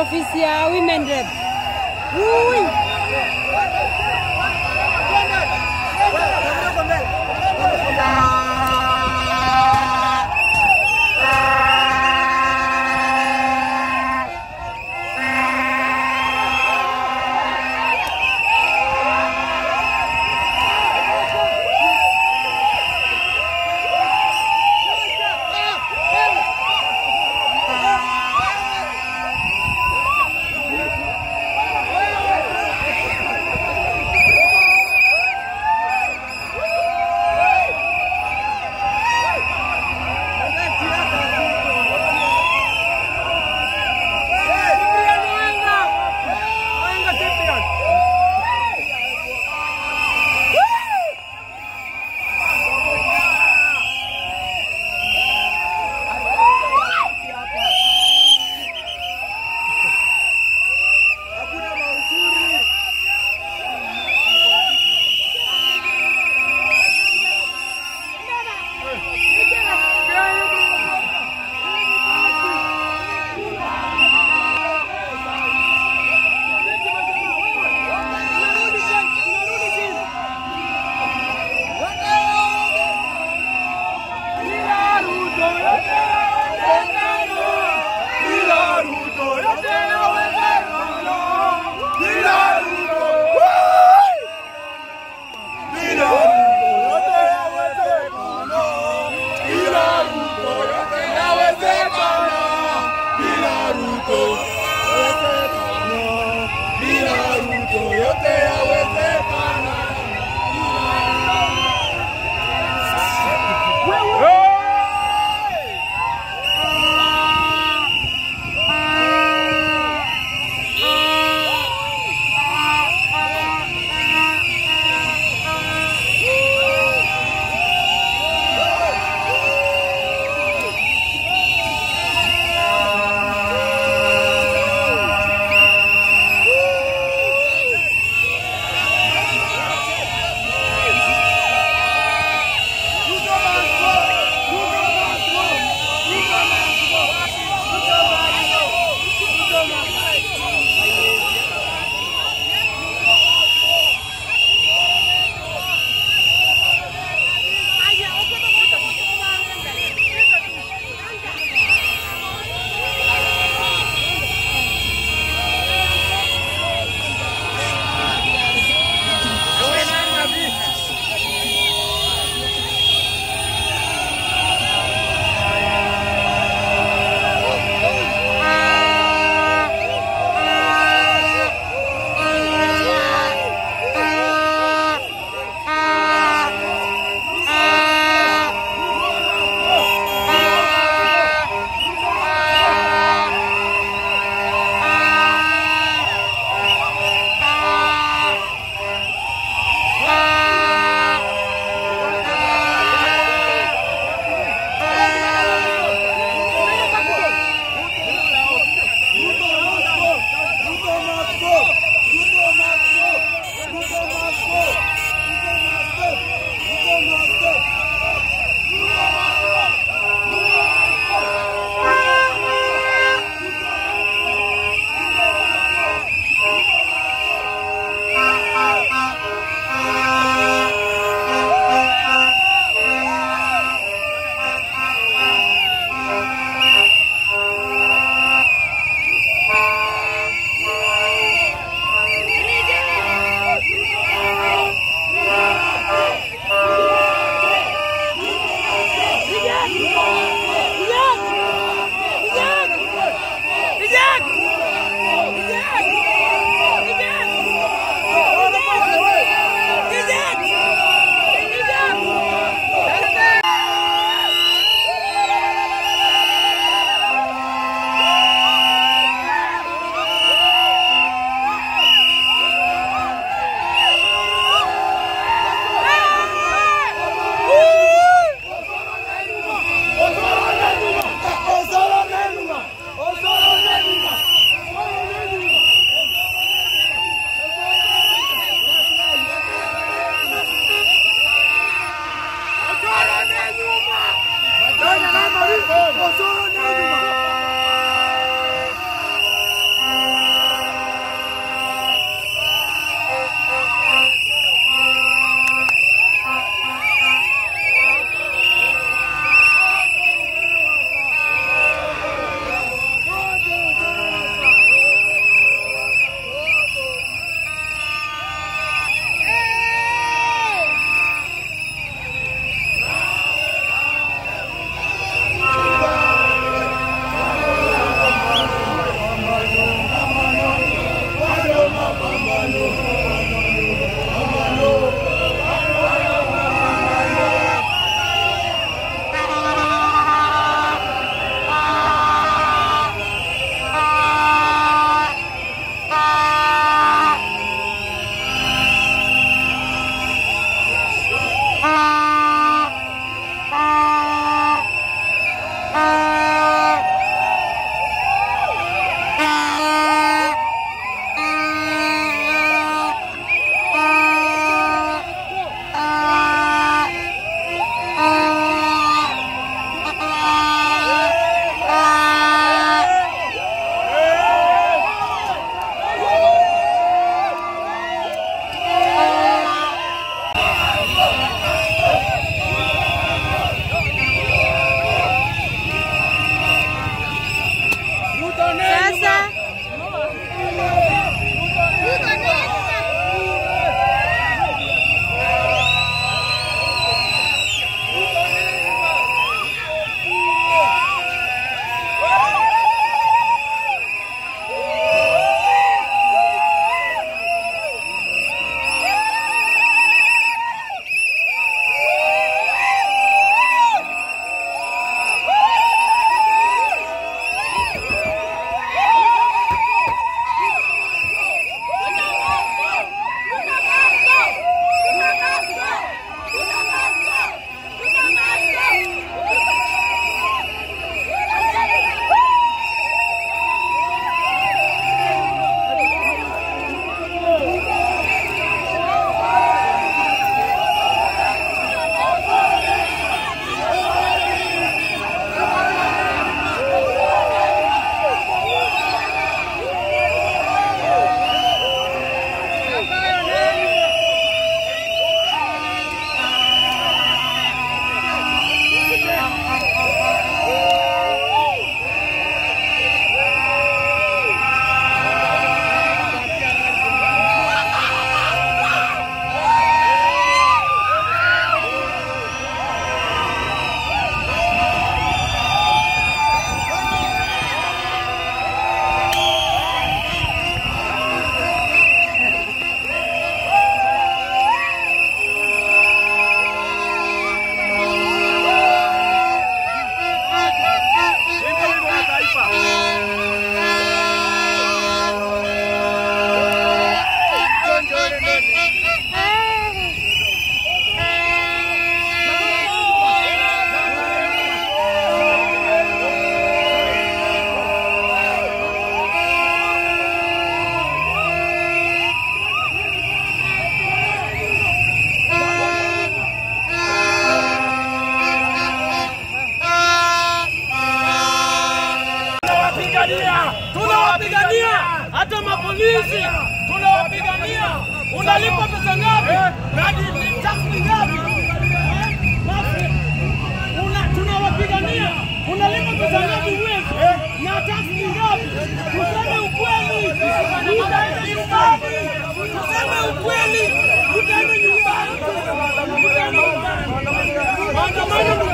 ofisi ya women rep. Ui.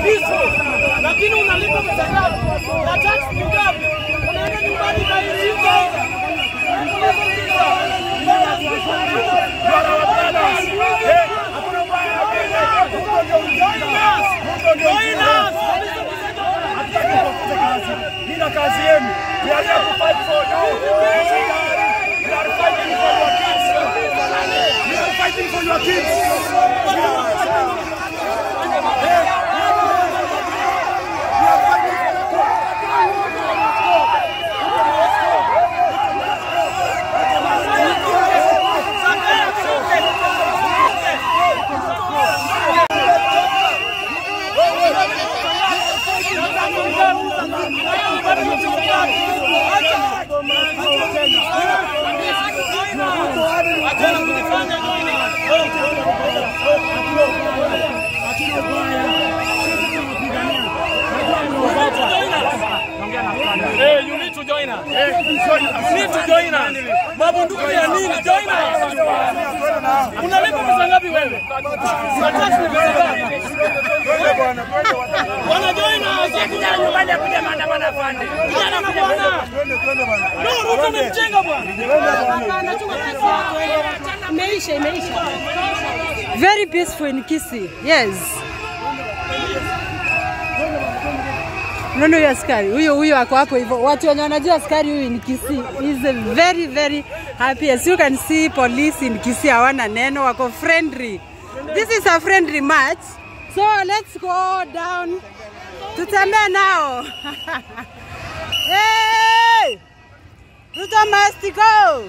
peaceful, lakini unalipa pesa ngapi? Na tax ni ngapi? Unaenda nyumbani na hii Nina kazi yenu. We are here to fight for you. We are fighting for your kids. We are fighting for your kids. Achana kujifanya nini? Hey, you need to join us. You need to join us. Mabunduki ya nini? Join us. Unalipa pesa ngapi wewe? Na tax ni pesa ngapi? Wana join us. Kijana nyumbani akuja maandamano afande. Kijana na bwana. No, Ruto ni mjenga bwana. Imeisha, imeisha. Very peaceful in Kisii. Yes. Unaona huyo askari huyo huyo ako hapo hivyo. Watu wenye wanajua askari huyu ni Kisii is a very very happy. As you can see police in Kisii hawana neno, wako friendly. This is a friendly match. So let's go down. Tutembee nao. hey! Ruto must go.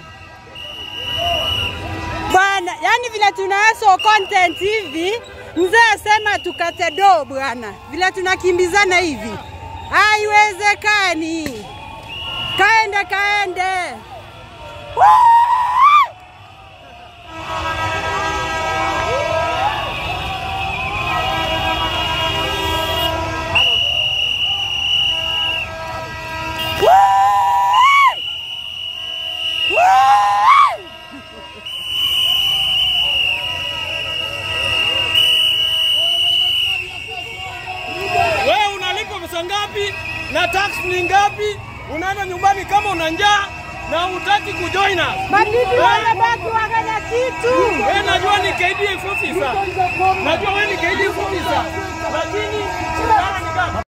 Bwana, yani vile tunaso content hivi, mzee asema tukate do bwana, vile tunakimbizana hivi haiwezekani. Kaende kaende. Woo! Woo! Woo! Wewe unalipa pesa ngapi na tax ni ngapi? Unaenda nyumbani kama una njaa na hutaki kujoin us. Mabibi wanabaki wanganya kitu. Wewe najua ni KDF officer. Najua wewe ni KDF officer. Lakini